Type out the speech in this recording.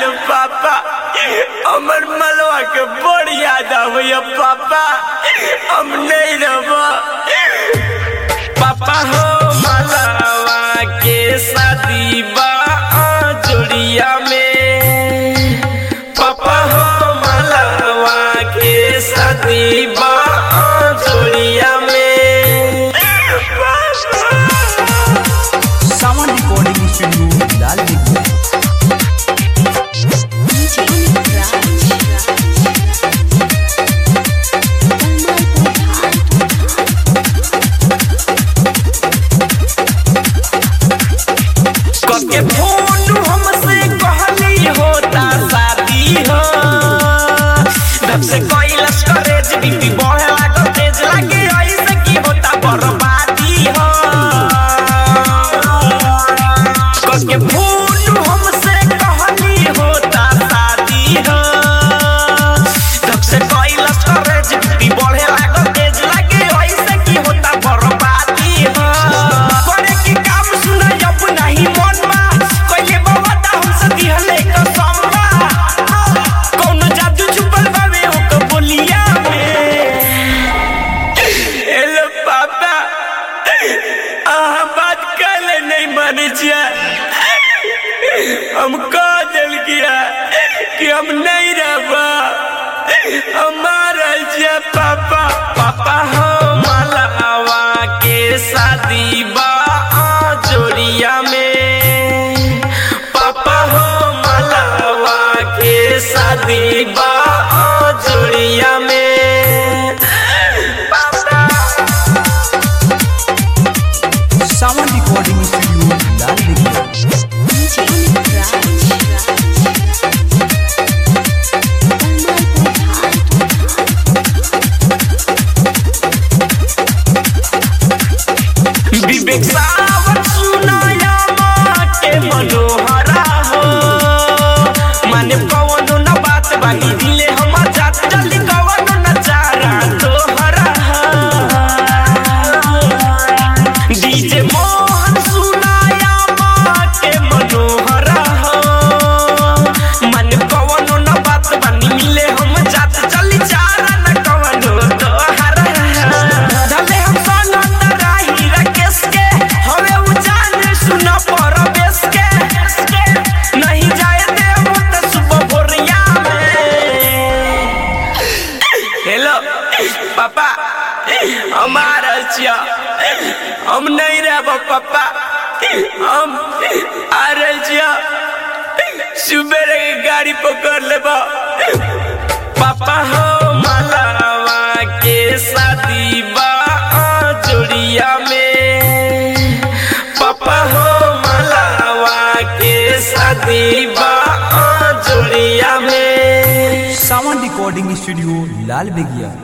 लो पापा हमर मलवा के बड़ याद आवैया पापा हम नहीं रहो पापा हो मलवा के शादी बा जोड़िया में पापा हो मलवा के शादी बा जोड़िया में सावन रिकॉर्डिंग स्टूडियो लाल दिखला कके फोन हमसे कहली होता शादी हो तब से कैलस करेज बीपी बढ़े लागल तेज लागे ऐसे की होता बर्बादी हो कके फोन हमसे कहली होता शादी हो तब से कैलस करेज बीपी बढ़े लागल तेज लागे ऐसे की होता बर्बादी हो करे की काम सुना जब नहीं मन बा कइले बाबा ता हमसे दिहले कसम बा कौनो जादू छुपल बावे ओक बोलिया में हेलो पापा आहा बात कले नहीं माने छिया हम कह दिल किया कि हम नहीं रहबा हमारा जे पापा पापा हो मलवा के शादी बा जोड़िया में पापा हो मलवा के शादी बा जोड़िया में पापा सावन रिकॉर्डिंग स्टूडियो लाल दिखला विवेक सावन सुनाया माटे मनोहरा हो माने कवनो न बात बानी दिले हम जात जल्दी कवनो न चारा तोहरा डीजे मोहन सुनाया माटे मनोहरा हो माने कवनो न बात बानी मिले हम जात जल्दी चारा न कवनो तोहरा धले हम सनत राही राकेश के हवे उ जान सुन परवेश के नहीं जाए देव त सुबह भोरिया में हेलो पापा हमारा छिया हम नहीं रहब पापा हम आ रहे छिया सुबह के गाड़ी पकड़ लेबा पापा हो मलवा के शादी बा जोड़िया में पापा हो मलवा के शादी बा जोड़िया में सावन रिकॉर्डिंग स्टूडियो लाल बेगिया